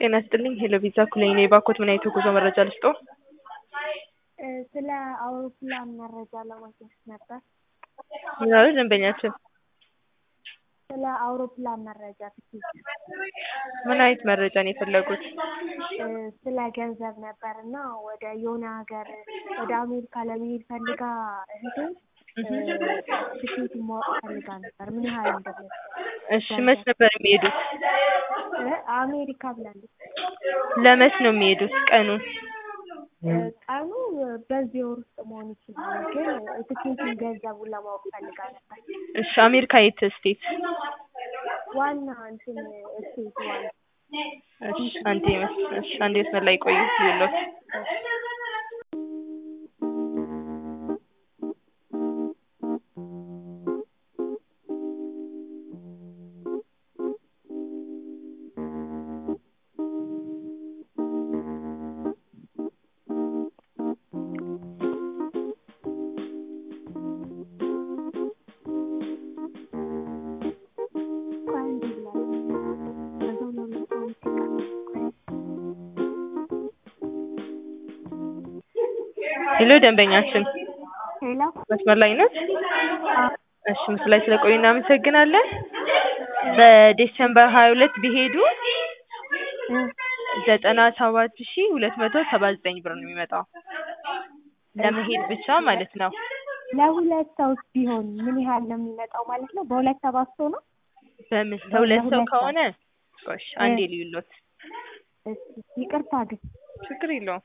ጤና ይስጥልኝ ሄሎ ቪዛ ኩለኝ ነኝ። ባኮት ምን አይነት የጉዞ መረጃ ልስጥዎ? ስለ አውሮፕላን መረጃ ለማግኘት ነበር። ምን አሉ ደንበኛችን? ስለ አውሮፕላን መረጃ ትኬት ምን አይነት መረጃ ነው የፈለጉት? ስለ ገንዘብ ነበር እና ወደ የሆነ ሀገር ወደ አሜሪካ ለመሄድ ፈልጋ እህቴ ትኬት ማወቅ ፈልጋ ነበር ምን ያህል እንደሚወስድ። እሺ መች ነበር የሚሄዱት? አሜሪካ ብላለች። ለመች ነው የሚሄዱት ቀኑን? ቀኑ በዚህ ወር ውስጥ መሆን ይችላል፣ ግን ትኬቱን ገንዘቡን ለማወቅ ፈልጋ ነበር። እሺ አሜሪካ የት ስቴት? ዋና እንትን ስቴት ዋና እሺ አንዴ መስ እሺ አንዴ መስመር ላይ ቆዩ ይኸውልዎት። ሄሎ ደንበኛችን ሄሎ መስመር ላይ ነት? እሺ ምስሉ ላይ ስለቆዩ እናመሰግናለን። በዲሴምበር ሀያ ሁለት ቢሄዱ ዘጠና ሰባት ሺ ሁለት መቶ ሰባ ዘጠኝ ብር ነው የሚመጣው ለመሄድ ብቻ ማለት ነው። ለሁለት ሰው ቢሆን ምን ያህል ነው የሚመጣው ማለት ነው? በሁለት ተባዝቶ ነው? በምን ለሁለት ሰው ለሁለት ሰው። ከሆነ ቆሽ አንዴ ልዩሎት እሺ ይቅርታ ግን ችግር የለውም።